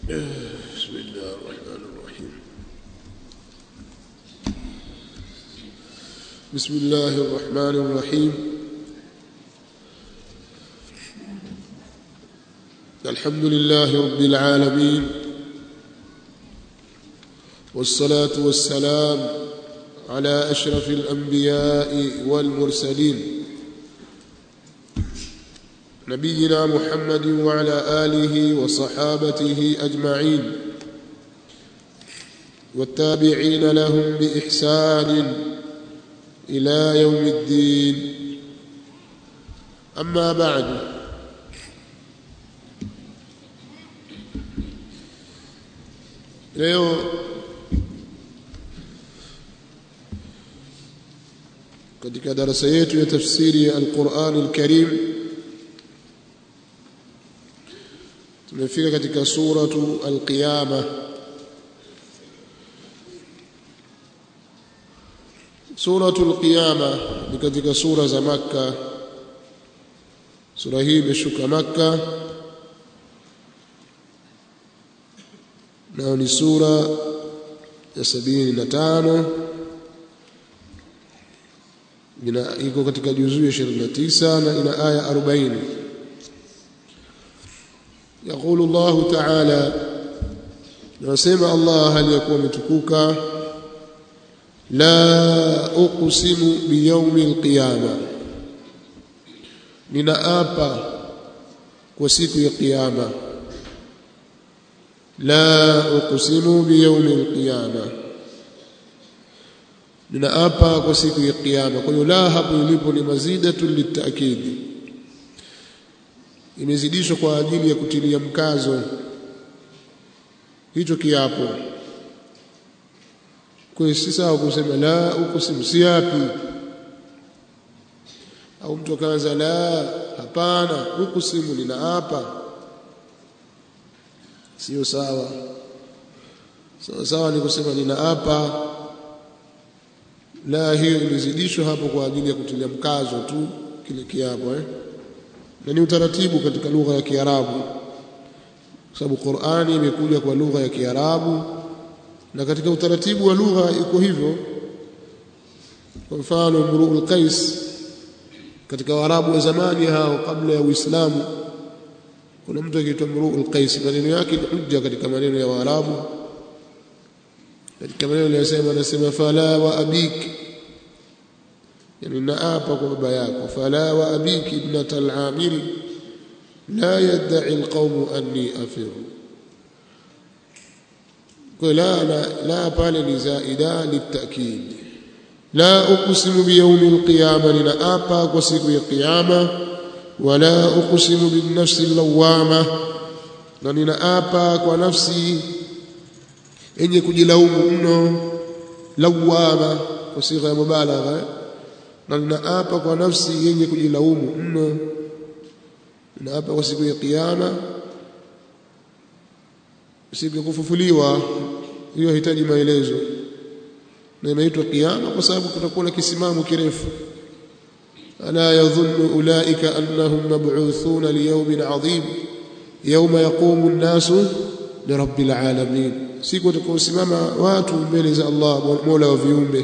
بسم الله الرحمن الرحيم بسم الله الرحمن الرحيم الحمد لله رب العالمين والصلاة والسلام على أشرف الأنبياء والمرسلين نبينا محمد وعلى آله وصحابته أجمعين والتابعين لهم بإحسان إلى يوم الدين أما بعد leo katika darasa yetu ya tafsiri ya Al-Qur'an Al-Karim tumefika katika suratu Al-Qiyama suratu Al-Qiyama ni katika sura za Makka sura hii imeshuka Makka nayo ni sura ya sabini na tano ina iko katika juzuu ya 29 na ina aya 40 يقول الله تعالى نسمع الله هل يكون متكوكا لا أقسم بيوم القيامة ninaapa kwa siku ya kiyama la uqsimu biyawmi alqiyama ninaapa kwa siku ya kiyama kwa hiyo la hapo ilipo ni mazidatu litakidi imezidishwa kwa ajili ya kutilia mkazo hicho kiapo kwa hiyo si sawa kusema la uqsimu siapi au mtu akaanza la hapana uqsimu ninaapa sio sawa sawa sawa ni kusema ninaapa la hiyo ilizidishwa hapo kwa ajili ya kutilia mkazo tu kile kiapo eh na ni utaratibu katika lugha ya Kiarabu kwa sababu Qur'ani imekuja kwa lugha ya Kiarabu na katika utaratibu wa lugha iko hivyo kwa mfano Mru'ul Qais katika Waarabu wa zamani hao kabla ya Uislamu kuna mtu akiitwa Mru'ul Qais maneno yake ni hujja katika maneno ya Waarabu katika maneno aliyosema anasema fala wa abik yani naapa kwa baba yako fala wa abik ibnat al-amiri la yad'i al-qawm anni afiru kwa la la, la pale ni zaida litakid la uqsimu bi yawmi al-qiyamah ninaapa kwa siku ya kiyama wala uqsimu bin nafsi al-lawwama na ninaapa kwa nafsi yenye kujilaumu mno lawama kwa sigha ya mubalagha na ninaapa kwa nafsi yenye kujilaumu mno ninaapa kwa siku ya kiyama siku ya kufufuliwa hiyo hitaji maelezo na imeitwa kiyama kwa sababu kutakuwa na kisimamo kirefu ألا يظن أولئك أنهم مبعوثون ليوم عظيم يوم يقوم الناس لرب العالمين siku watakaosimama watu mbele za Allah Mola wa viumbe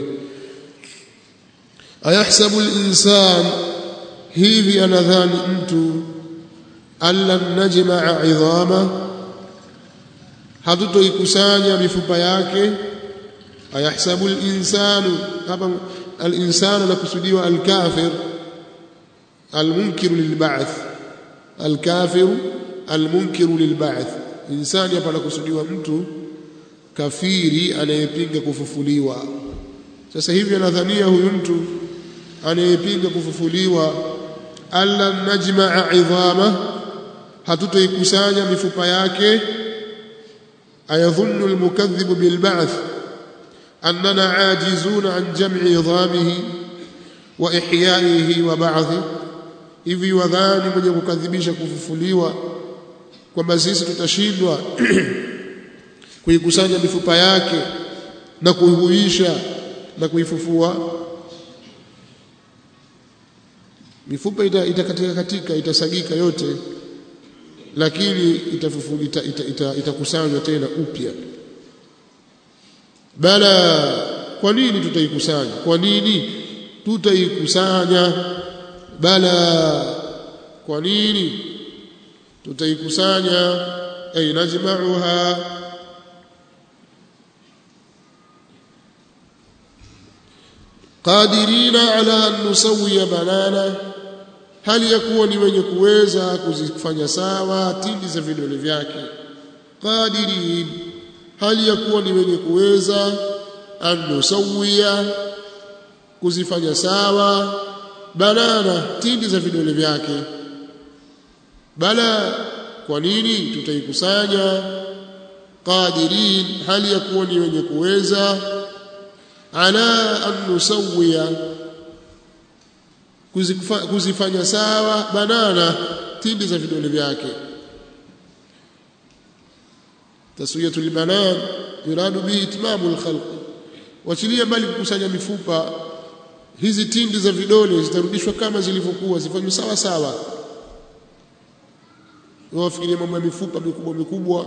ayahsabu al-insan hivi anadhani mtu alla najmaa idhama hatutoikusanya mifupa yake ayahsabu al-insanu hapa al-insanu nakusudiwa al-kafir al-munkiru lil-ba'th al-kafiru al-munkiru lil-ba'th insani hapa nakusudiwa mtu kafiri anayepinga kufufuliwa sasa hivi anadhania huyu mtu anayepinga kufufuliwa alla najmaa idhama hatutoikusanya mifupa yake ayadhunnu almukaththibu bilba'th annana ajizuna an jam'i idhamihi wa ihya'ihi wa ba'thi hivi wadhani mwenye kukadhibisha kufufuliwa kwamba sisi tutashindwa kuikusanya mifupa yake na kuihuisha na kuifufua mifupa itakatika katika itasagika yote lakini itakusanywa ita, ita, ita, ita tena upya bala kwa nini tutaikusanya kwa nini tutaikusanya bala kwa nini tutaikusanya ay najma'uha qadirina ala an nusawiya banana hali ya kuwa ni wenye kuweza kuzifanya sawa tindi za vidole vyake qadirin hali ya kuwa ni wenye kuweza an nusawiya kuzifanya sawa banana tindi za vidole vyake bala kwa nini tutaikusanya qadirin hali ya kuwa ni wenye kuweza ala an nusawiya kuzifanya sawa banana tindi za vidole vyake taswiyatul banan yuradu bihi itmamu alkhalq wachilia mbali kukusanya mifupa hizi tindi za vidole zitarudishwa kama zilivyokuwa zifanywe sawa sawa wafikiria mambo ya mifupa mikubwa mikubwa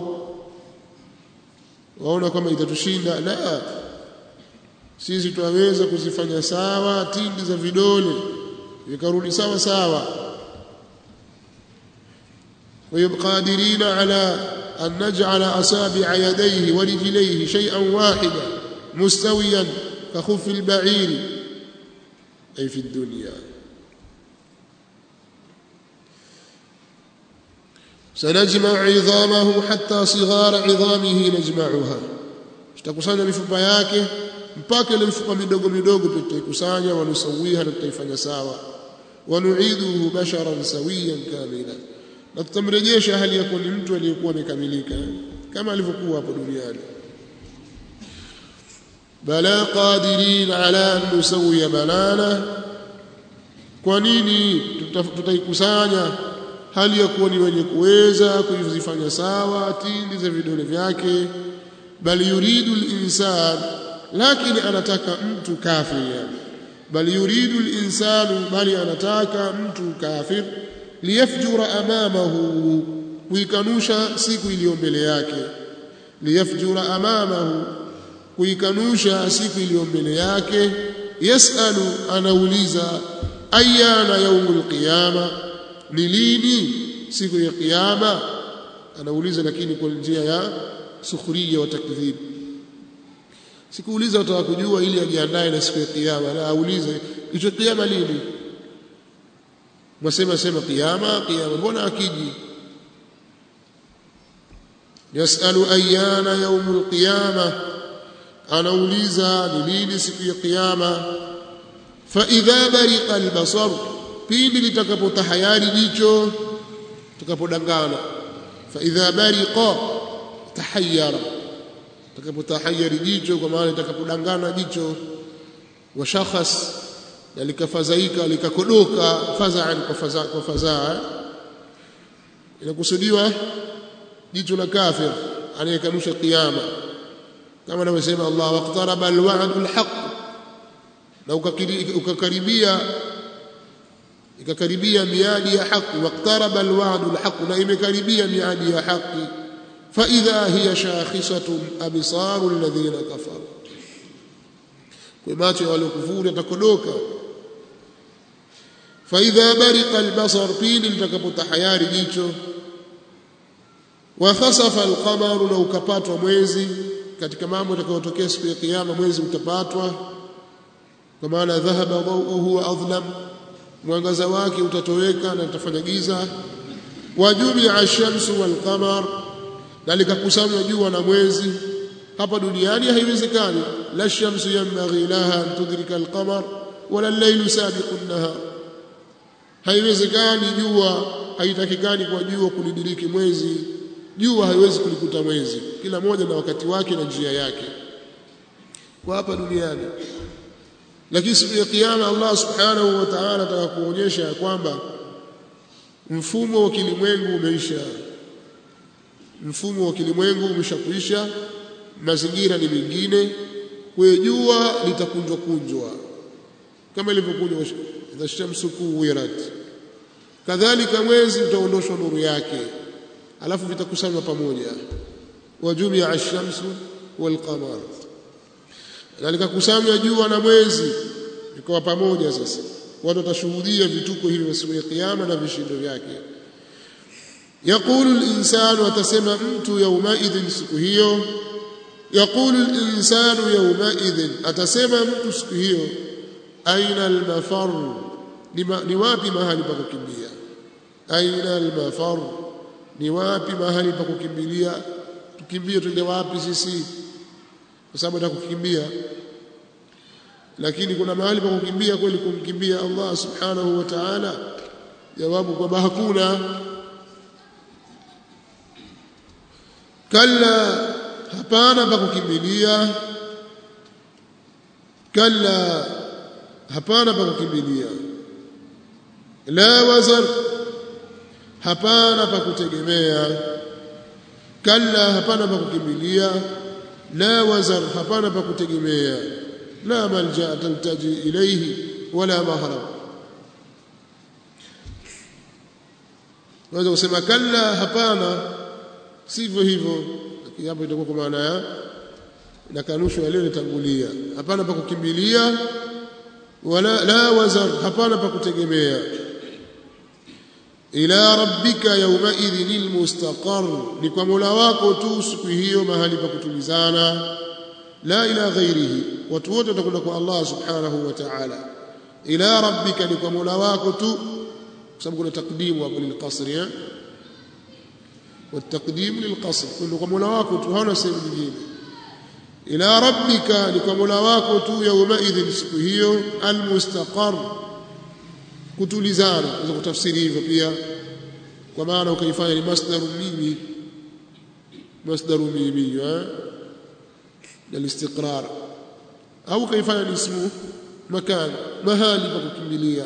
waona kama itatushinda la sisi tunaweza kuzifanya sawa tindi za vidole vikarudi sawa sawa ويقادرين على أن نجعل أصابع يديه ورجليه شيئا واحدا مستويا كخف البعير أي في الدنيا سنجمع عظامه حتى صغار عظامه نجمعها tutakusanya mifupa yake mpaka ile mifupa midogo midogo tutaikusanya wanusawiha na tutaifanya sawa wanuiduhu basharan sawiyan kamila na tutamrejesha hali yako ni mtu aliyekuwa amekamilika kama alivyokuwa hapo duniani bala qadirin ala an nusawiya banana kwa nini tutaikusanya hali ya kuwa ni wenye kuweza kuzifanya sawa tindi za vidole vyake bali yuridu linsan lakini anataka mtu kafir yani bali yuridu linsanu bali anataka mtu kafir liyafjura amamahu kuikanusha siku iliyo mbele yake liyafjura amamahu kuikanusha siku iliyo mbele yake yasalu anauliza ayana yaumul qiyama ni lini siku ya kiyama anauliza lakini kwa njia ya sukhriya wa takdhib sikuuliza utaka kujua ili ajiandae na siku ya kiyama na aulize hicho kiyama lini mwasema sema kiyama kiyama mbona akiji yasalu ayana yaumul qiyama anauliza ni lini siku ya kiyama fa idha bariqa albasar pindi litakapotahayari jicho tukapodangana fa idha bariqa tahayyara takapotahayari jicho kwa maana litakapodangana jicho wa shakhas na likafadhaika likakodoka fadhaan kwa fadhaa kwa fadhaa inakusudiwa jicho la kafir anayekanusha kiyama kama anavyosema Allah waqtaraba alwa'du alhaq na ukakaribia ikakaribia miadi ya haki waqtaraba alwa'du alhaq na imekaribia miadi ya haki fa idha hiya shakhisatun absaru alladhina kafaru kwa macho ya waliokufuru yatakodoka fa idha bariqa albasar pili litakapotahayari jicho wa khasafa alqamaru na ukapatwa mwezi katika mambo yatakayotokea siku ya kiyama mwezi utapatwa kwa maana dhahaba dawuhu wa adlam mwangaza wake utatoweka na utafanya giza wajumia ash-shamsu wal qamar na likakusanywa jua na mwezi hapa duniani haiwezekani la shamsu yanbaghi laha an tudrika al-qamar wala al-laylu sabiqu an-nahar haiwezekani jua haitakikani kwa jua kulidiriki mwezi jua haiwezi kulikuta mwezi kila moja na wakati wake na njia yake kwa hapa duniani lakini siku ya kiyama Allah subhanahu wa ta'ala ataka kuonyesha kwamba mfumo wa kilimwengu umeisha mfumo wa kilimwengu umeshakuisha mazingira ni mengine kwa jua litakunjwa kunjwa kama ilivyokunjwa idha shamsu kuwirat kadhalika mwezi utaondoshwa nuru yake alafu vitakusanywa pamoja wajumia ash-shamsu wal-qamar na likakusanywa jua na mwezi vikawa pamoja sasa watu watashuhudia vituko hivyo siku ya kiyama na vishindo vyake yaqulu al-insanu atasema mtu yaumaidhin siku hiyo yaqulu al-insanu yaumaidhin atasema mtu siku hiyo aina al-mafar ni wapi mahali pa kukimbia aina al-mafar ni wapi mahali pa kukimbilia tukimbie twende wapi sisi kwa sababu nataka kukimbia lakini kuna mahali pa kukimbia kweli kumkimbia Allah subhanahu wa ta'ala jawabu kwamba hakuna kalla hapana pa kukimbilia kalla hapana pa kukimbilia la wazar hapana pa kutegemea kalla hapana pa kukimbilia la wazar hapana pa kutegemea la malja taltaji ilayhi wala mahrab waweza kusema kalla hapana sivyo hivyo lakini hapo itakuwa kwa maana ya na kanusho yaliyotangulia hapana pa kukimbilia wala la wazar hapana pa kutegemea ila rabbika yawmaidhin almustaqar ni kwa mola wako tu siku hiyo mahali pa kutulizana la ila ghairihi watu wote watakwenda kwa Allah subhanahu wa ta'ala ila rabbika ni kwa mola wako tu kwa sababu kuna takdimu hapo lilqasri eh والتقديم للقصر كله kwa mola wako tu hauna sehemu nyingine ila rabbika ni kwa mola wako tu yawmaidhin siku hiyo almustaqar kutulizana unaweza kutafsiri hivyo pia kwa maana ukaifanya ni masdaru mimi masdaru mimi eh الاستقرار au kaifanya ni ismu makan mahali pa kukimbilia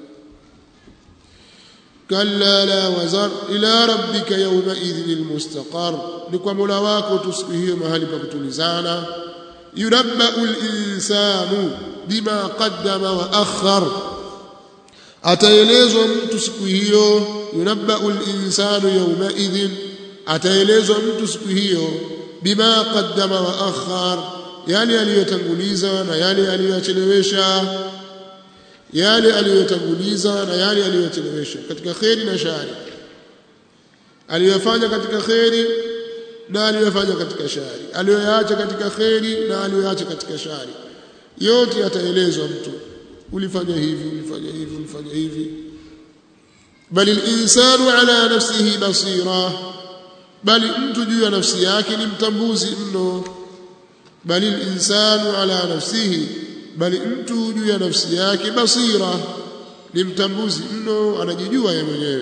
kalla la wazar ila rabbika yawma idhin almustaqar ni kwa mola wako tu siku hiyo mahali pa kutulizana yunabbu alinsanu bima qaddama wa akhar ataelezwa mtu siku hiyo yunabbu alinsanu yawma idhin ataelezwa mtu siku hiyo bima qaddama wa akhar yale aliyotanguliza na yale aliyochelewesha yale aliyotanguliza na yale aliyochelewesha katika kheri na shari aliyofanya katika kheri na aliyofanya katika shari aliyoyaacha katika kheri na aliyoyaacha katika shari yote yataelezwa mtu ulifanya hivi ulifanya hivi ulifanya hivi bali al-insanu ala nafsihi basira bali mtu juu ya nafsi yake ni mtambuzi mno bali al-insanu ala nafsihi bali mtu juu ya nafsi yake basira ni mtambuzi mno anajijua yeye mwenyewe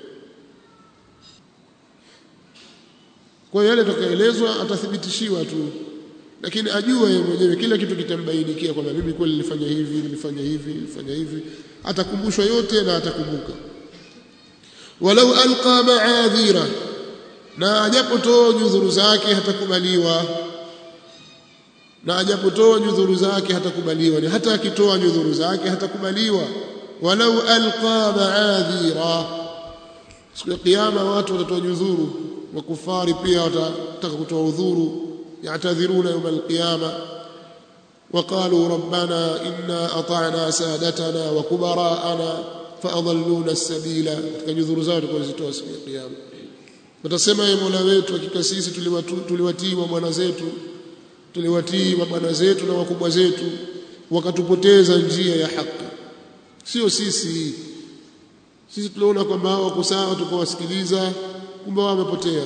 kwa hiyo yale atakaelezwa atathibitishiwa tu lakini ajua yeye mwenyewe kila kitu kitambainikia kwamba mimi kweli nilifanya hivi nilifanya hivi nilifanya hivi atakumbushwa yote na atakumbuka walau alqa ma'adhira na ajapotoa nyudhuru zake hatakubaliwa na ajapotoa nyudhuru zake hatakubaliwa ni hata akitoa nyudhuru zake hatakubaliwa walau alqa ma'adhira siku ya kiyama watu watatoa nyudhuru wakufari pia watataka kutoa udhuru يعتذرون يوم القيامة وقالوا ربنا إنا أطعنا سادتنا وكبراءنا فأضلونا السبيل كجذور زao tulizitoa siku ya kiyama watasema ye Mola wetu hakika sisi tuliwatii mabwana zetu tuliwatii mabwana zetu na wakubwa zetu wakatupoteza njia ya haki sio sisi sisi tuliona kwamba hao wako sawa tukawasikiliza kumbe wao wamepotea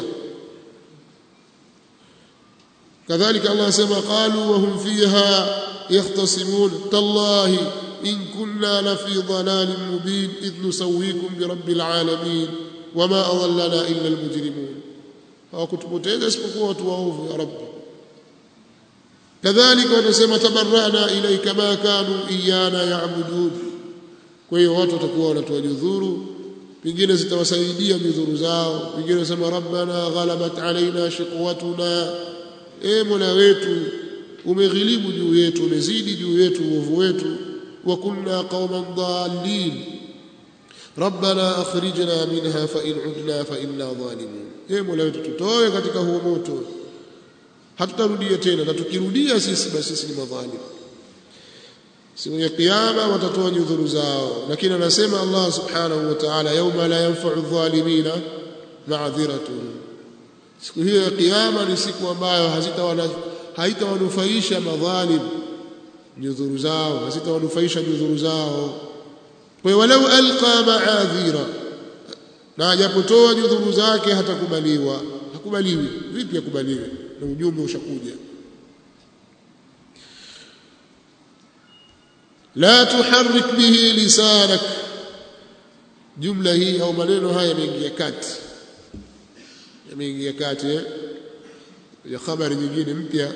كذلك الله سما قالوا وهم فيها يختصمون تالله إن كنا لفي ضلال مبين إذ نسويكم برب العالمين وما أضلنا إلا المجرمون وكتبتين اسمكوا وتواوفوا يا رب كذلك ونسمى تبرأنا إليك ما كانوا إيانا يعبدون kwa hiyo watu watakuwa wanatoa judhuru pengine zitawasaidia midhuru zao pengine sema rabbana ghalabat alaina shiqwatuna e mola wetu umeghilibu juu yetu umezidi juu yetu uovu wetu wa kunna qauman dhalin rabbana akhrijna minha fa in udna fa inna zalimun ee Mola wetu tutoe katika huo moto hatutarudia tena na tukirudia sisi basi sisi ni madhalim siku ya kiyama watatoa nyudhuru zao lakini anasema Allah subhanahu wa ta'ala yauma la yanfa'u adh-dhalimina ma'dhiratuhum siku hiyo ya kiyama ni siku ambayo hazitawana haitawanufaisha madhalim nyudhuru zao hazitawanufaisha nyudhuru zao kwa walau alqa ma'adhira na ajapotoa nyudhuru zake hatakubaliwa hakubaliwi vipi akubaliwe na ujumbe ushakuja la tuharrik bihi lisanak jumla hii au maneno haya yameingia kati yameingia kati eh? ya habari nyingine mpya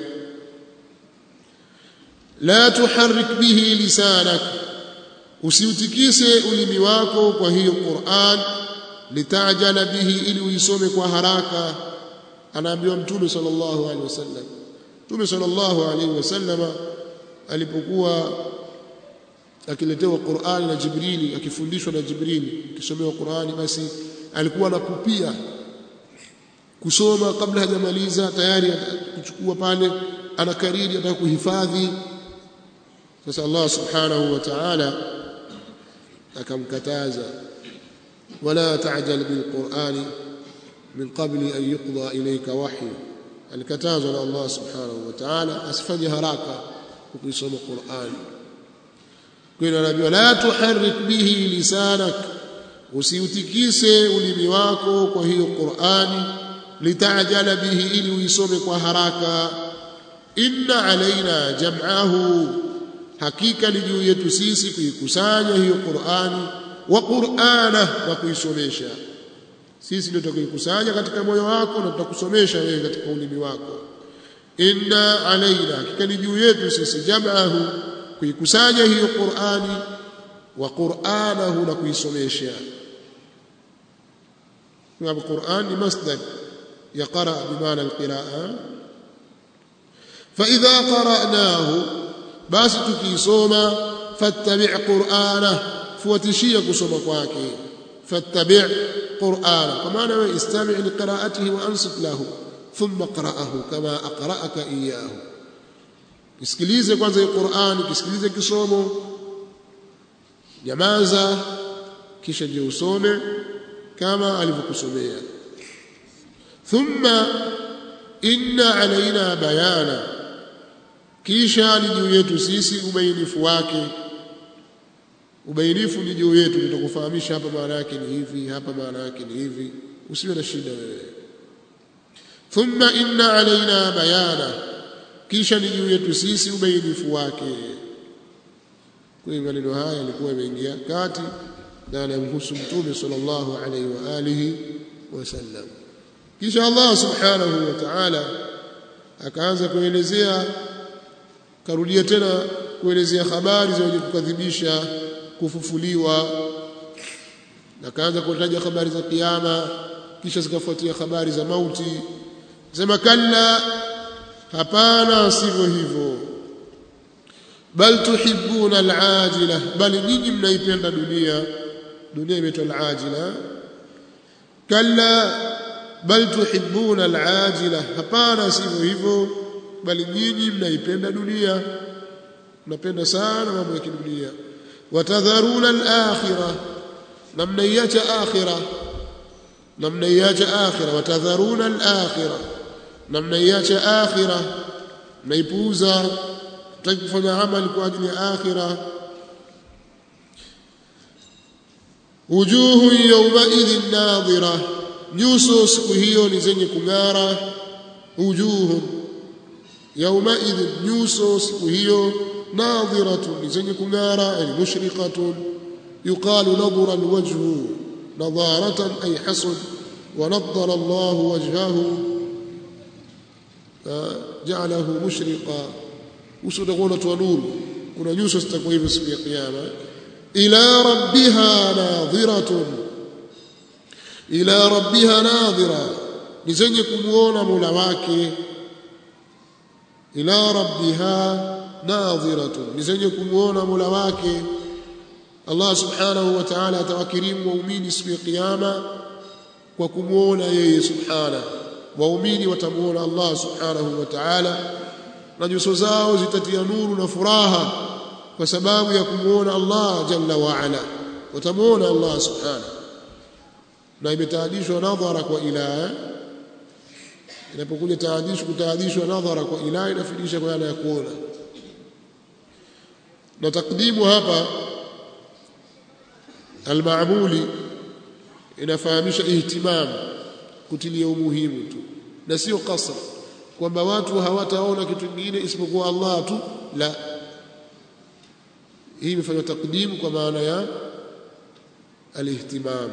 la tuharrik bihi lisanak usiutikise ulimi wako kwa hiyo Qur'an litajala bihi ili uisome kwa haraka anaambiwa mtume sallallahu alaihi wasallam mtume sallallahu alaihi wasallam alipokuwa akiletewa Qur'an na Jibrili akifundishwa na Jibrili akisomewa Qur'ani basi alikuwa anakupia kusoma kabla hajamaliza tayari kuchukua pale anakariri ataka kuhifadhi sasa Allah subhanahu wa ta'ala akamkataza wala ta'jal bil qur'ani min qabli an yuqda ilayka wahyu alikatazwa na Allah subhanahu wa ta'ala asifanye haraka kuisoma Qur'ani kwa hiyo anaambiwa la tuharrik bihi lisanak usiutikise ulimi wako kwa hiyo Qur'ani litajala bihi ili uisome kwa haraka inna alaina jam'ahu hakika ni juu yetu sisi kuikusanya hiyo Qur'ani wa Qur'ana na kuisomesha sisi ndio tutakuikusanya katika moyo wako na tutakusomesha wewe katika ulimi wako inna alaina hakika ni juu yetu sisi jam'ahu kuikusanya hiyo Qur'ani wa Qur'anahu na kuisomesha kwa Qur'an ni masdar يقرأ بمعنى القراءة فإذا قرأناه بس تكيسوما فاتبع قرآنه فوتشيا كسوما كواكي فاتبع قرآنه كما استمع لقراءته وأنصت له ثم اقرأه كما أقرأك إياه kisikilize kwanza hii Qur'ani kisikilize kisomo nyamaza kisha je usome kama alivyokusomea thumma inna alaina bayana kisha ni juu yetu sisi ubainifu wake ubainifu ni juu yetu tutakufahamisha hapa maana yake ni hivi hapa maana yake ni hivi usiwe na shida wewe thumma inna alaina bayana kisha ni juu yetu sisi ubainifu wake kwa hiyo maneno haya yalikuwa yameingia kati na yanamhusu mtume sallallahu alaihi wa alihi wasallam kisha Allah subhanahu wa ta'ala akaanza kuelezea karudia tena kuelezea habari za wenye kukadhibisha kufufuliwa akaanza kutaja habari za kiyama kisha zikafuatia habari za mauti sema kalla hapana sivyo hivyo bal tuhibbuna alajila bali nyinyi mnaipenda dunia dunia imeitwa alajila kalla bal tuhibbuna alajila hapana sivyo hivyo bali nyinyi mnaipenda dunia mnapenda sana mambo ya kidunia watadharuna alakhirah na mnaiacha akhirah na mnaiacha akhirah watadharuna alakhirah na mnaiacha akhirah mnaipuuza mtaki kufanya amali kwa ajili ya akhirah wujuhu yawma idhin nadhira nyuso siku hiyo ni zenye kung'ara wujuhu yawma idhin nyuso siku hiyo nadhiratun ni zenye kung'ara yani mushriqatun yuqalu nadhara alwajhu nadharatan ay hasud ونضر الله وجهه جعله مشرقا وسدغونه ونور kuna nyuso zitakuwa hivyo siku ya kiyama ila rabbiha nadhiratun ila rabbiha nadhira ni zenye kumuona Mola wake ila rabbiha nadhiratun ni zenye kumuona Mola wake Allah subhanahu wa ta'ala atawakirimu waumini siku ya kiyama kwa kumwona yeye subhana waumini watamuona Allah subhanahu wa ta'ala na nyuso zao zitatia nuru na furaha kwa sababu ya kumwona Allah jalla wa ala watamuona Allah subhanahu na imetaadishwa nadhara kwa ila inapokuja taadishu kutaadishwa nadhara kwa ila inafidisha kwa yana ya kuona na takdimu hapa almaamuli inafahamisha ihtimam kutilia umuhimu tu na sio kasra kwamba watu hawataona kitu kingine isipokuwa Allah tu la hii imefanywa takdimu kwa maana ya alihtimam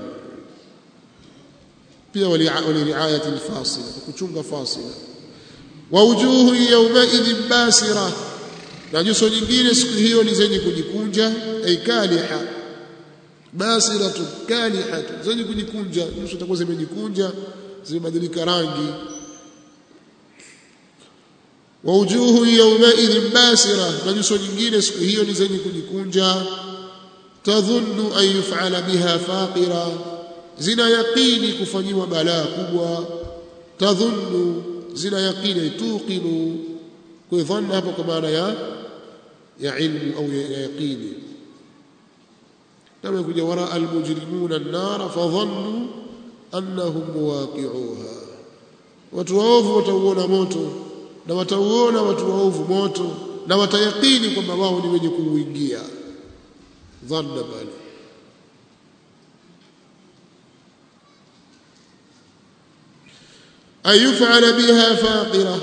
pia waliriayati alfasila kuchunga fasila wa wujuhu yawmaidhin basira na nyuso nyingine siku hiyo ni zenye kujikunja ay kaliha basiratu kalihatu zenye kujikunja nyuso zitakuwa zimejikunja zimebadilika rangi wa wujuhu yawmaidhin basira na nyuso nyingine siku hiyo ni zenye kujikunja tadhunnu an yuf'ala biha faqira zina yaqini kufanyiwa balaa kubwa tadhunnu zina yaqini tuqinu kwa dhanna hapo kwa maana ya ya ilmu au ya yaqini kama kuja wara almujrimuna an-nar fadhannu annahum muwaqi'uha watu waovu watauona moto na watauona watu waovu moto na watayakini kwamba wao ni wenye kuuingia dhanna bali ayufala biha faqira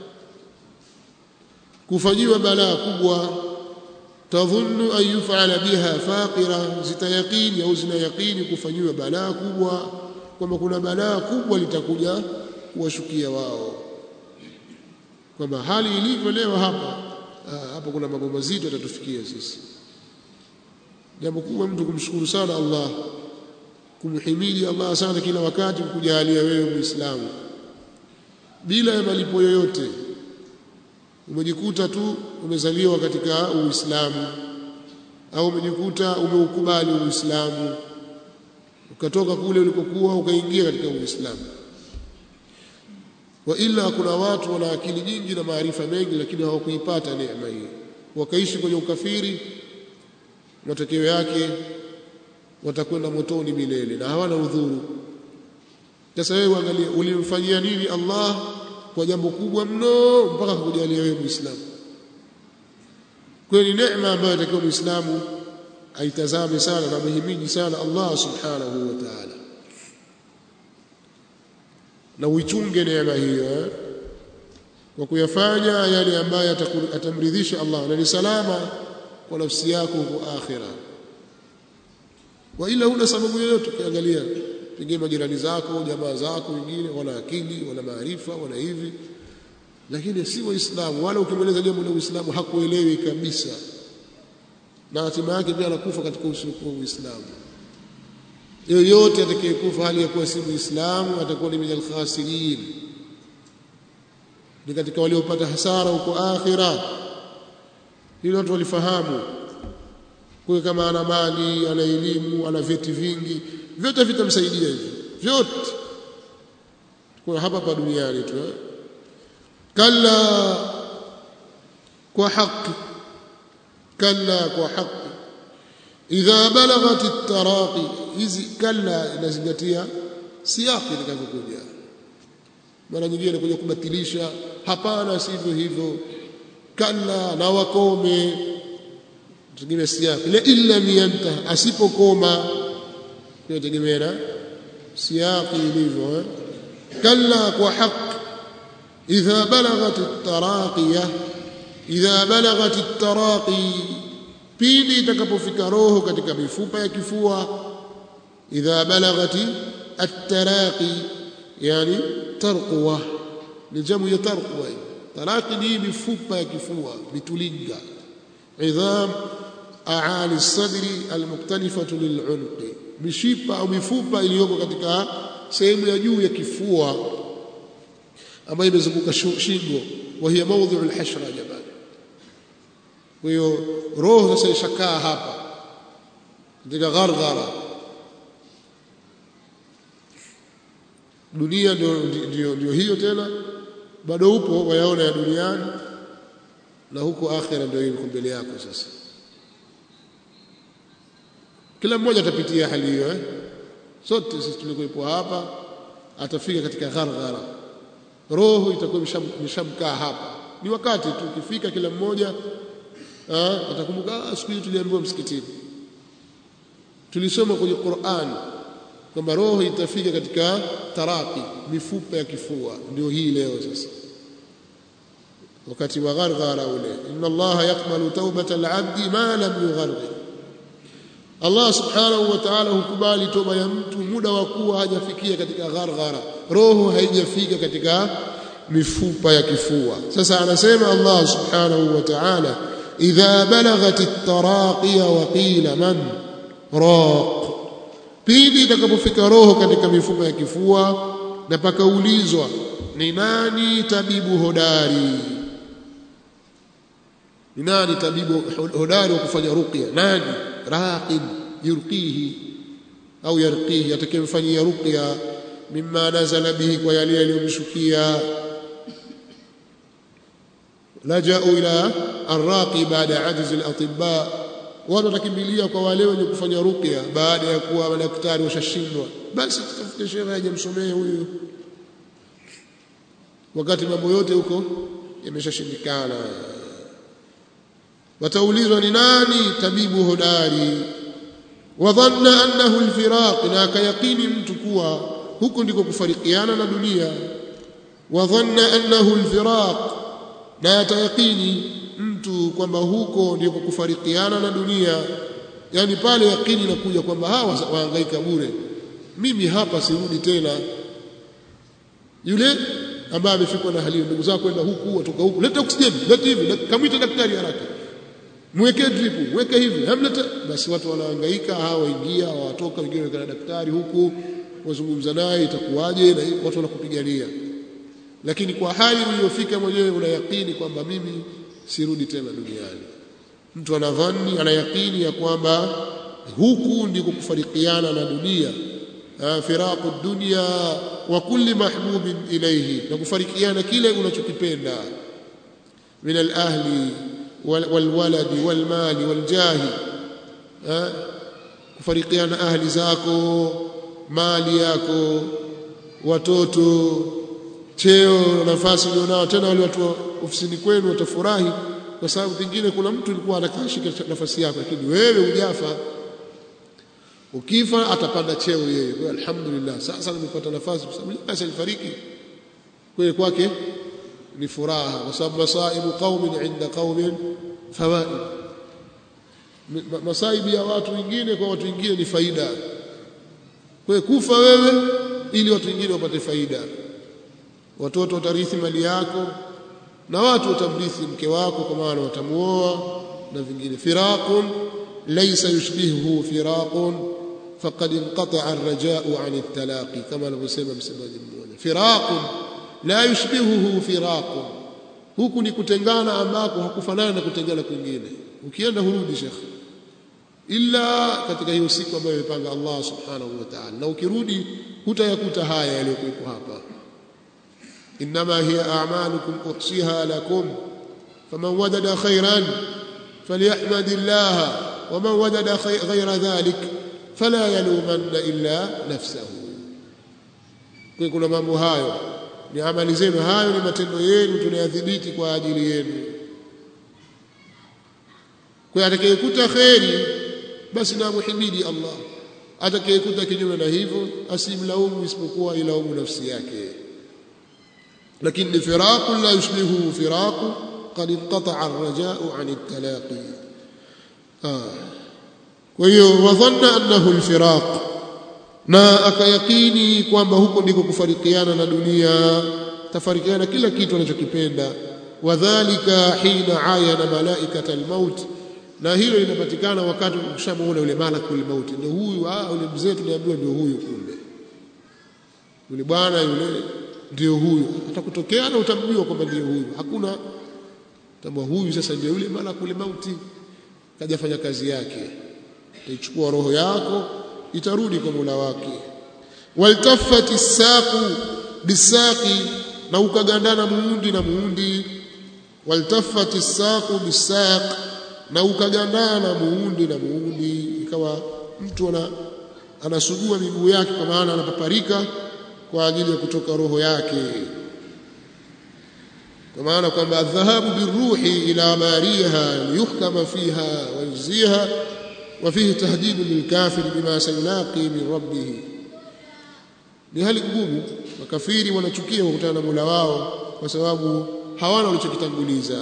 kufanyiwa balaa kubwa tadhunnu an yufala biha faqira zitayaqini au zinayaqini kufanyiwa balaa kubwa kwamba kuna balaa kubwa litakuja kuwashukia wao kwamba hali ilivyo leo hapa hapa kuna mambo mazito yatatufikia sisi jambo kubwa mtu kumshukuru sana Allah kumhimidi Allah sana kila wakati kukujalia wewe muislamu bila ya malipo yoyote umejikuta tu umezaliwa katika uislamu au umejikuta umeukubali uislamu ukatoka kule ulikokuwa ukaingia katika uislamu wa ila kuna watu wana akili nyingi na maarifa mengi lakini hawakuipata neema hii wakaishi kwenye ukafiri matokeo yake watakwenda motoni milele na hawana udhuru sasa wewe uangalie ulimfanyia nini Allah kwa jambo kubwa mno mpaka kukujalia wewe muislamu kweli neema ambayo atakiwa muislamu aitazame sana na muhimidi sana Allah subhanahu wa ta'ala na uichunge neema hiyo kwa kuyafanya yale ambayo atamridhisha Allah na ni salama kwa nafsi yako huko akhira wa ila huna sababu yoyote ukiangalia pengine majirani zako jamaa zako wengine wana akili wana maarifa wana hivi lakini si waislamu wala ukimweleza jambo la uislamu hakuelewi kabisa na hatima yake pia anakufa katika usiokuwa uislamu yoyote atakayekufa hali ya kuwa si muislamu atakuwa ni min alkhasirin ni katika waliopata hasara huko akhira hilo watu walifahamu kwa kama ana mali ana elimu ana vyeti vingi vyote vitamsaidia hivyo vyote kwa hapa pa duniani tu kalla kwa haki kalla kwa haki idha balaghat at-taraqi hizi kalla inazingatia siyaki itakavyokuja mara nyingine inakuja kubatilisha hapana sivyo hivyo kalla na wakome tegemea siyaki la illa miyanta asipokoma hiyo tegemea na siyaki ilivyo eh? kalla kwa haq idha balaghat at-taraqiya idha balaghat at-taraqi pindi itakapofika roho katika mifupa ya kifua idha balagati at-taraqi yani tarqwa ni jamu ya tarqwa taraqi ni mifupa ya kifua mitulinga idham aali as-sadri al-muktanifatu lil-unqi mishipa au mifupa iliyoko katika sehemu ya juu ya kifua ambayo imezunguka shingo wa hiya mawdhi'u al-hashra jamani kwa hiyo roho sasa ishakaa hapa katika gharghara dunia ndio, ndio, ndio hiyo tena bado upo wayaona ya duniani na huko akhira ndio iko mbele yako sasa kila mmoja atapitia hali hiyo eh sote sisi tulikuwepo hapa atafika katika gharghara roho itakuwa imeshamkaa hapa ni wakati tu ukifika kila mmoja atakumbuka siku hiyo tuliambiwa msikitini tulisoma kwenye Qur'an kwamba roho itafika katika taraki mifupa ya kifua ndio hii leo sasa wakati wa gharghara ule inna allaha yaqbalu tawbata al-'abdi ma lam yugharghir Allah subhanahu wa ta'ala hukubali toba ya mtu muda wa kuwa hajafikia katika gharghara roho haijafika katika mifupa ya kifua sasa anasema Allah subhanahu wa ta'ala idha balaghat at-taraqiya wa qila man raq pindi itakapofika roho katika mifupa ya kifua na pakaulizwa ni nani tabibu hodari ni nani tabibu hodari wa kufanya ruqya nani raqib yurqihi au yarqihi atakayemfanyia ruqya mimma nazala bihi kwa yale yaliyomshukia laja'u ila arraqi baada ajiz al-atibba watu watakimbilia kwa wale wenye kufanya ruqya baada ya kuwa madaktari washashindwa basi tutafute shehe aje msomee huyu wakati mambo yote huko yameshashindikana wataulizwa ni nani tabibu hodari wadhanna annahu alfiraq na akayaqini mtu kuwa huko ndiko kufarikiana na dunia wadhanna annahu alfiraq na atayaqini mtu kwamba huko ndiko kufarikiana na dunia yani pale yakini inakuja kwamba hawa wahangaika bure mimi hapa sirudi tena yule ambaye amefikwa na hali ndugu zako kwenda huku watoka huku leta oksijeni leta hivi kamwite daktari haraka mweke drip mweke hivi hamleta basi watu wanahangaika hawa waingia watoka wengine wekana daktari huku wazungumza naye itakuwaje na watu wanakupigania lakini kwa hali uliyofika mwenyewe una yakini kwamba mimi sirudi tena duniani mtu anadhani ana yakini ya kwamba huku ndiko kufarikiana na dunia firaqu dunya wa kulli mahbubin ilayhi na kufarikiana kile unachokipenda min al-ahli walwaladi walmali waljahi kufarikiana ahli zako mali yako watoto cheo nafasi ulionao tena wale watu ofisini kwenu watafurahi kwa sababu pengine kuna mtu alikuwa anakashika nafasi yako lakini wewe hujafa ukifa atapanda cheo yeye kwa alhamdulillah sasa nimepata nafasi kwa sababu basi alifariki kwa kwake ni furaha kwa sababu masaibu qaumin inda qaumin fawaid masaibu ya watu wengine kwa watu wengine ni faida kwa kufa wewe ili watu wengine wapate faida watoto watarithi mali yako na watu watamrithi mke wako kwa maana watamuoa na vingine firaqun laysa yushbihuhu firaqun faqad inqata'a ar-raja'u 'an at-talaqi kama alivyosema msemaji mmoja firaqun la yushbihuhu firaqun huku ni kutengana ambako hakufanana na kutengana kwingine ukienda hurudi shekhi illa katika hiyo siku ambayo imepanga Allah subhanahu wa ta'ala na ukirudi hutayakuta haya yaliyokuwepo hapa انما هي اعمالكم احصيها لكم فمن وجد خيرا فليحمد الله ومن وجد غير ذلك فلا يلومن الا نفسه kuna mambo hayo ni amali zenu hayo ni matendo yenu tunayadhibiti kwa ajili yenu kwa atakayekuta kheri basi na muhimidi Allah atakayekuta kinyume na hivyo asimlaumu isipokuwa ilaumu nafsi yake لكن فراق لا يشبهه فراق قد انقطع الرجاء عن التلاقي آه. وظن أنه الفراق na akayakini kwamba huko ndiko kufarikiana na dunia tafarikiana kila kitu anachokipenda wadhālika hina ayana malaikata almaut na hilo linapatikana wakati ukishamuona yule malakul maut ndio huyu ah yule mzee tuliambiwa ndio huyu kumbe yule bwana yule ndio huyu atakutokea na utamjua kwamba ndio huyu hakuna tambua huyu sasa ndio yule malakul mauti kajafanya kazi yake itachukua roho yako itarudi kwa Mola wake waltaffati saqu bisaqi na ukagandana muundi na muundi waltaffati saqu bisaq na ukagandana muundi na muundi ikawa mtu ana anasugua miguu yake kwa maana anapaparika kwa ajili ya kutoka roho yake kwa maana kwamba dhahabu biruhi ila mariha liyuhkama fiha wa yujziha wa fihi tahdidu lilkafir bima sayulaqi min rabbih ni hali ngumu makafiri wanachukia kukutana na Mola wao kwa sababu hawana walichokitanguliza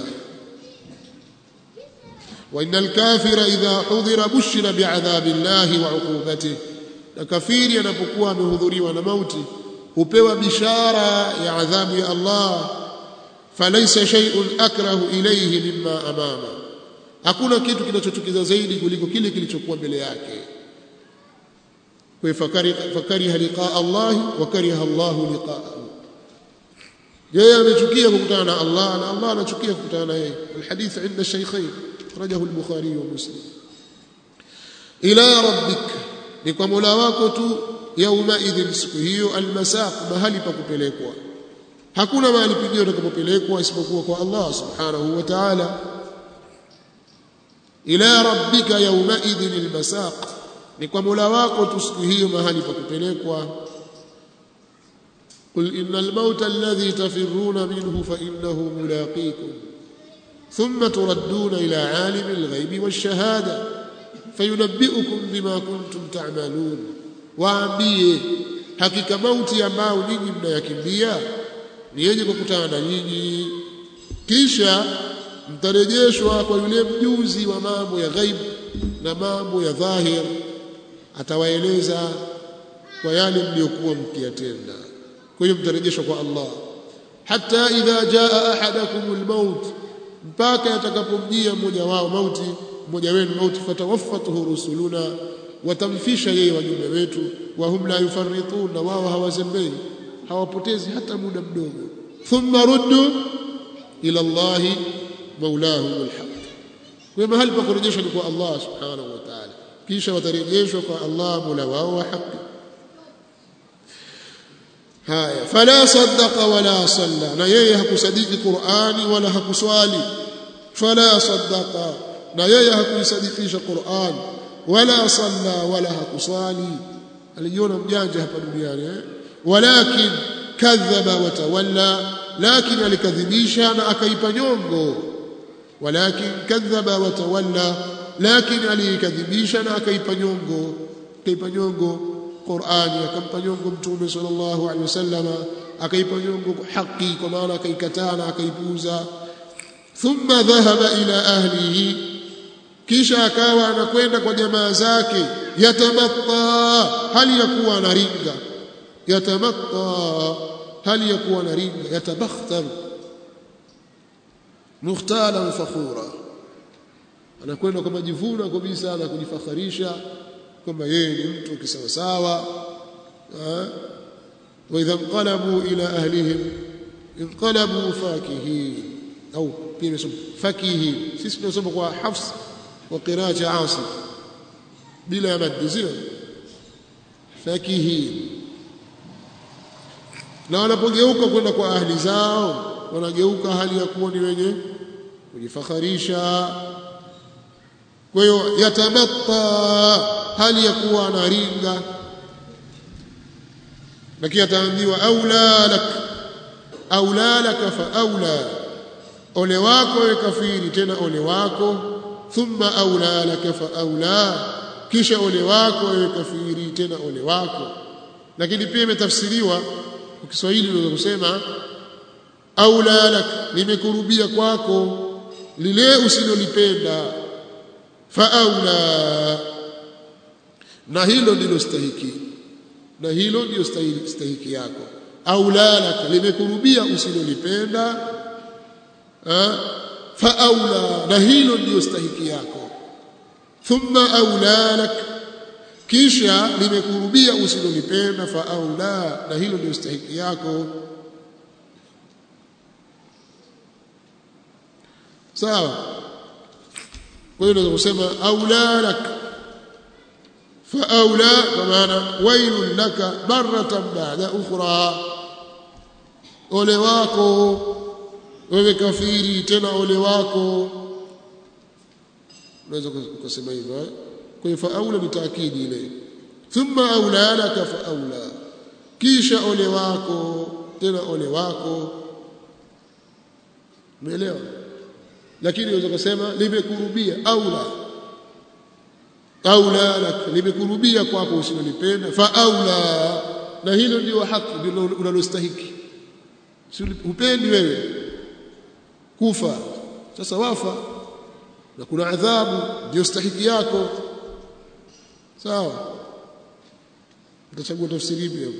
wa innal kafira idha hudhira bushira bi'adhabi llahi wa 'uqubatihi na kafiri anapokuwa amehudhuriwa na mauti hupewa bishara ya adhabu ya Allah falaysa shay'un akrahu ilayhi mimma amama hakuna kitu kinachochukiza zaidi kuliko kile kilichokuwa mbele yake kwa fakari fakariha liqaa Allah wa kariha Allah liqaahu yeye amechukia kukutana na Allah na Allah anachukia kukutana na yeye alhadith inda shaykhain rajahu al-bukhari wa muslim ila rabbika ni kwa Mola wako tu yauma idhin siku hiyo almasaq mahali pa kupelekwa hakuna mahali pengine utakapopelekwa isipokuwa kwa Allah subhanahu wa ta'ala ila rabbika yauma idhin almasaq ni kwa Mola wako tu siku hiyo mahali pa kupelekwa قل إن الموت الذي تفرون منه فإنه ملاقيكم ثم تردون إلى عالم الغيب والشهادة fayunabbiukum bima kuntum ta'malun waambie hakika mauti ambao ninyi mnayakimbia ni yenye kukutana na nyinyi kisha mtarejeshwa kwa yule mjuzi wa mambo ya ghaib na mambo ya dhahir atawaeleza kwa yale mliokuwa mkiyatenda kwa hiyo mtarejeshwa kwa Allah hata idha jaa ahadakumul maut mpaka atakapomjia mmoja wao mauti mmoja wenu mauti fatawaffatuhu rusuluna watamfisha yeye wajumbe wetu wa hum la yufarritun na wao hawazembei hawapotezi hata muda mdogo thumma ruddu ila Allah maulahum alhaq kwa mahali pa kurejeshwa ni kwa Allah subhanahu wa ta'ala kisha watarejeshwa kwa Allah mola wao wa haki haya fala saddaqa wala salla na yeye hakusadiki Qur'ani wala hakuswali fala saddaqa na yeye hakuisadikisha Qur'an wala salla wala hakusali alijiona mjanja hapa duniani eh walakin kadhaba wa tawalla lakini alikadhibisha na akaipa nyongo walakin kadhaba wa tawalla lakini alikadhibisha na akaipa nyongo akaipa nyongo Qur'ani akampa nyongo mtume sallallahu alaihi wasallama akaipa nyongo haki kwa maana akaikataa na akaipuuza thumma dhahaba ila ahlihi kisha akawa anakwenda kwa jamaa zake yatamatta hali ya kuwa anaringa yatamatta hali ya kuwa anaringa yatabakhtar mukhtalan fakhura anakwenda kwa majivuno kabisa na kujifakharisha kwamba yeye ni mtu kisawasawa wa idha inqalabu ila ahlihim inqalabu fakihin au pia imesoma fakihin sisi tunasoma kwa hafs وقراءة عاصم بلا مد زين فكهين na wanapogeuka kwenda kwa ahli zao wanageuka hali ya kuwa ni wenye kujifakharisha kwa hiyo yatamatta hali ya kuwa anaringa lakini ataambiwa aula lak aula lak fa aula ole wako we kafiri tena ole wako thumma aula laka fa aula kisha ole wako wewe kafiri tena ole wako lakini pia imetafsiriwa kwa Kiswahili unaweza kusema aula lak limekurubia kwako lile usilolipenda fa aula na hilo ndilo stahiki na hilo ndio stahiki, stahiki yako aula lak limekurubia usilolipenda fa aula na hilo ndio stahiki yako thumma aula lak kisha limekurubia usilolipenda fa aula na hilo ndio stahiki yako sawa kwa hiyo unaweza kusema aula lak فأولى كمان ويل لك مرة بعد أخرى ole wako wewe kafiri tena ole wako unaweza kusema hivyo eh? kwa hiyo faula ni taakidi ile thumma aula laka faula kisha ole wako tena ole wako umeelewa lakini unaweza kusema limekurubia aula aula lak limekurubia kwako usilolipenda fa aula na hilo ndio haki ndilo unalostahiki si upendi wewe kufa sasa wafa na kuna adhabu ndio stahiki yako sawa utachagua tafsiri ipi hapo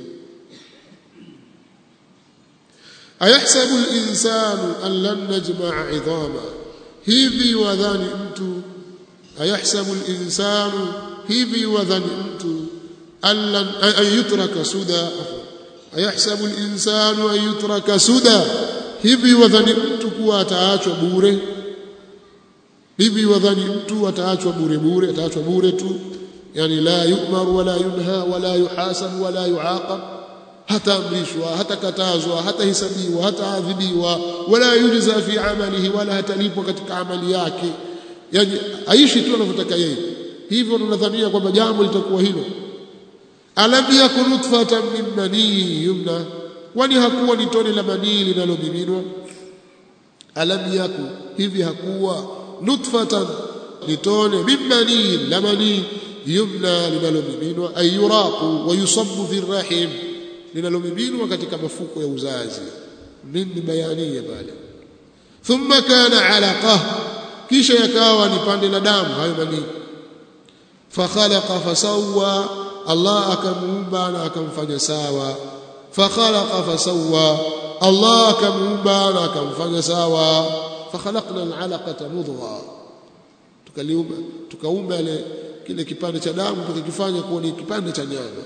ayahsabu al-insanu an lan najma'a 'idhama hivi wadhani mtu ayahsabu al-insanu hivi wadhani mtu an lan an yutraka suda ayahsabu al-insanu an yutraka suda hivi wadhani mtu kuwa ataachwa bure hivi wadhani mtu ataachwa bure bure ataachwa bure tu yani la yu'mar wala yunha wala yuhasab wala yuaqab hataamrishwa hatakatazwa hatahesabiwa hataadhibiwa wala yujza fi amalihi wala hatalipwa katika amali yake yani aishi tu anavyotaka yeye hivyo tunadhania kwamba jambo litakuwa hilo alam yakun nutfatan min manii yumna kwani hakuwa ni tone la manii linalomiminwa alam yaku hivi hakuwa nutfatan ni tone min manii la manii yumna linalomiminwa ay yuraqu wa yusabbu fi rahim linalomiminwa katika mafuko ya uzazi min bayania pale thumma kana alaqa kisha yakawa ni pande la damu hayo manii fakhalaqa fasawwa Allah akamuumba na akamfanya sawa fakhalaqa fasawwa Allah akamuumba na akamfanya sawa fakhalaqna al'alaqata mudgha tukaliumba tukaumba ile kile kipande cha damu tukakifanya kuwa ni kipande cha nyama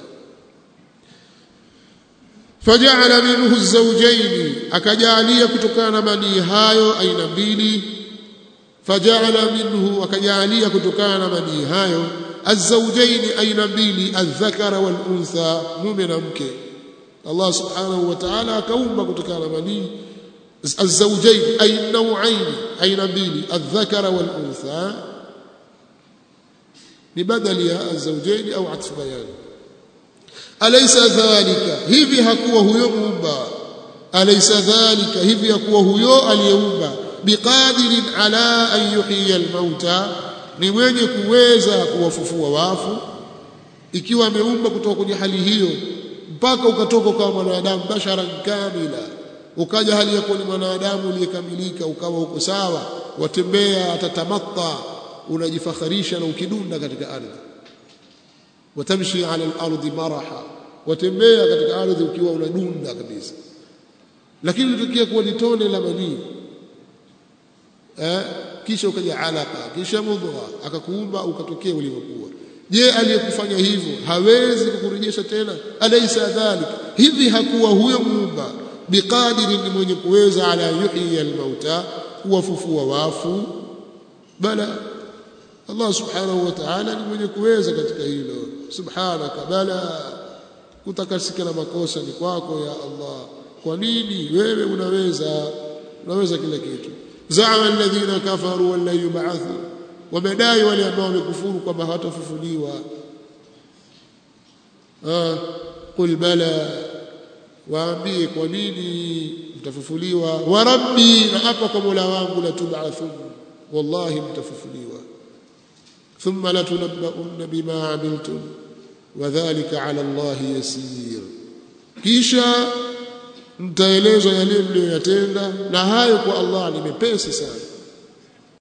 faja'ala minhu az-zawjayn akajalia kutokana na manii hayo aina mbili faja'ala minhu akajalia kutokana na manii hayo الزوجين aina mbili الذكر والانثى mume na mke Allah subhanahu wa ta'ala akaumba kutokana na manii الزوجين اي النوعين aina mbili الذكر والانثى ni badali ya الزوجين au atf bayan alaysa dhalika hivi hakuwa huyo muumba alaysa dhalika hivi hakuwa huyo aliyeumba biqadirin ala an yuhyiya al-mauta ni mwenye kuweza kuwafufua wafu ikiwa ameumba kutoka kwenye hali hiyo mpaka ukatoka kama mwanadamu basharan kamila ukaja hali ya kuwa ni mwanadamu uliyekamilika ukawa uko sawa watembea atatamatta unajifakharisha na ukidunda katika ardhi watamshi ala al-ardi maraha watembea katika ardhi ukiwa unadunda kabisa lakini litokea kuwa ni tone la manii eh kisha ukaja alaka kisha mudgha akakuumba ukatokea ulivyokuwa je aliyekufanya hivyo hawezi kukurejesha tena alaysa dhalik hivi hakuwa huyo muumba biqadiri ni mwenye kuweza ala yuhyi almauta kuwafufua wafu bala Allah subhanahu wa ta'ala ni mwenye kuweza katika hilo subhanaka bala kutakasika na makosa ni kwako ya Allah kwa nini wewe unaweza unaweza kila kitu zama alladhina kafaru wala yub'athu wamedai wale ambao wamekufuru kwamba hawatafufuliwa ah qul bala waambie kwa nini mtafufuliwa wa rabbi na hapa kwa mola wangu la tub'athun wallahi mtafufuliwa thumma la tunabba'unna bima amiltum wadhālika 'ala Allahi yasir kisha mtaelezwa yale mliyoyatenda na hayo kwa Allah ni mepesi sana